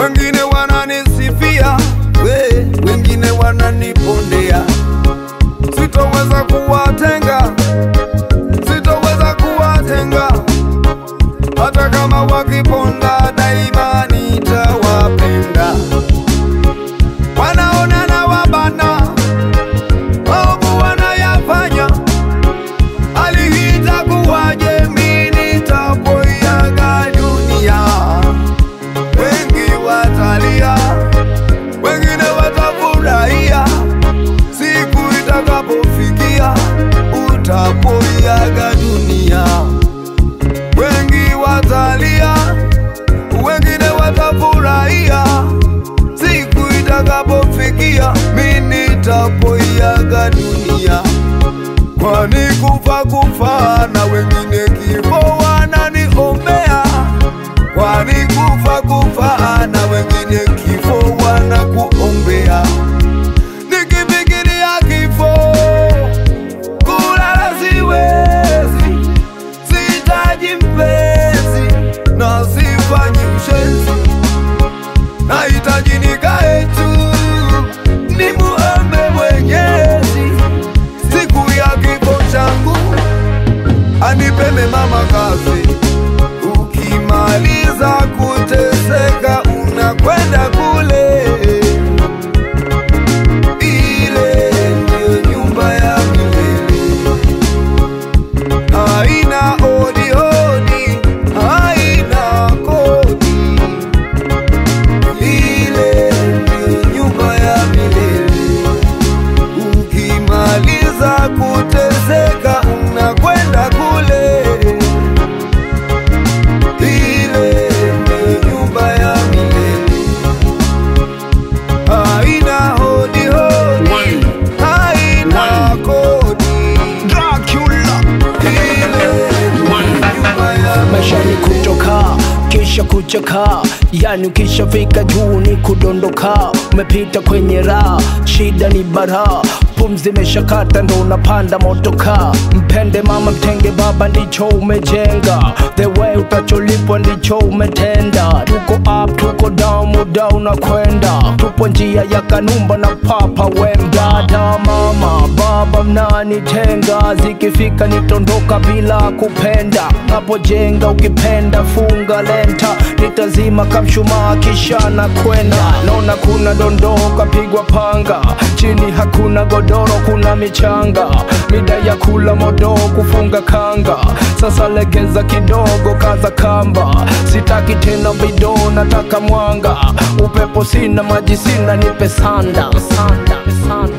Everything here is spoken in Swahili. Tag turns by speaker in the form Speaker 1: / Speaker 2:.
Speaker 1: wengine wananisifia, we, wengine wananipondea. Sitoweza kuwatenga, sitoweza kuwatenga, hata kama wakiponda, daima nitawapenda. Wanaona na wabana maovu wanayafanya, hali hii itakuwaje? Mimi nitapoiaga dunia wengi watalia, wengine watafurahia siku itakapofikia utapoiaga dunia. Wengi watalia, wengine watafurahia siku itakapofikia mimi nitapoiaga dunia. Kwani kufa kufa na wengine kifo wananiombea kwani kufa kufa na wengine kifo wanakuombea. Nikifikiria kifo, kulala siwezi, sihitaji mpenzi na sifanyi ushenzi, nahitaji nikae tu nimuombe Mwenyezi siku ya kifo changu anipe mama kazi Ukimaliza kuteseka unakwenda kule, ile ndio nyumba ya milele, haina odi odi, haina kodi, ile ndio nyumba ya milele. Ukimaliza kuteseka unakwenda kule ile ndio nyumba ya milele, haina hodi hodi, haina kodi, ile ndio nyumba ya
Speaker 2: maisha ni kutoka kisha kuchaka, yani ukishafika juu ni kudondoka. Umepita kwenye raha, shida ni bara, pumzi imeshakata ndo unapanda motoka. Mpende mama, mtenge baba, ndicho umejenga. The way utacholipwa ndicho umetenda. Tuko up, tuko down, muda unakwenda. Tupo njia ya Kanumba na Papa Wemba. Dada, mama, baba mnanitenga, zikifika nitondoka bila kupenda. Napojenga ukipenda funga lenta, nitazima kamshumaa kisha na kwenda. Naona kuna dondoo kapigwa panga, chini hakuna godoro, kuna michanga, mida ya kula modoo kufunga kanga. Sasa legeza kidogo, kaza kamba, sitaki tena bidoo, nataka mwanga. Upepo sina, maji sina, nipe sanda, sanda, sanda.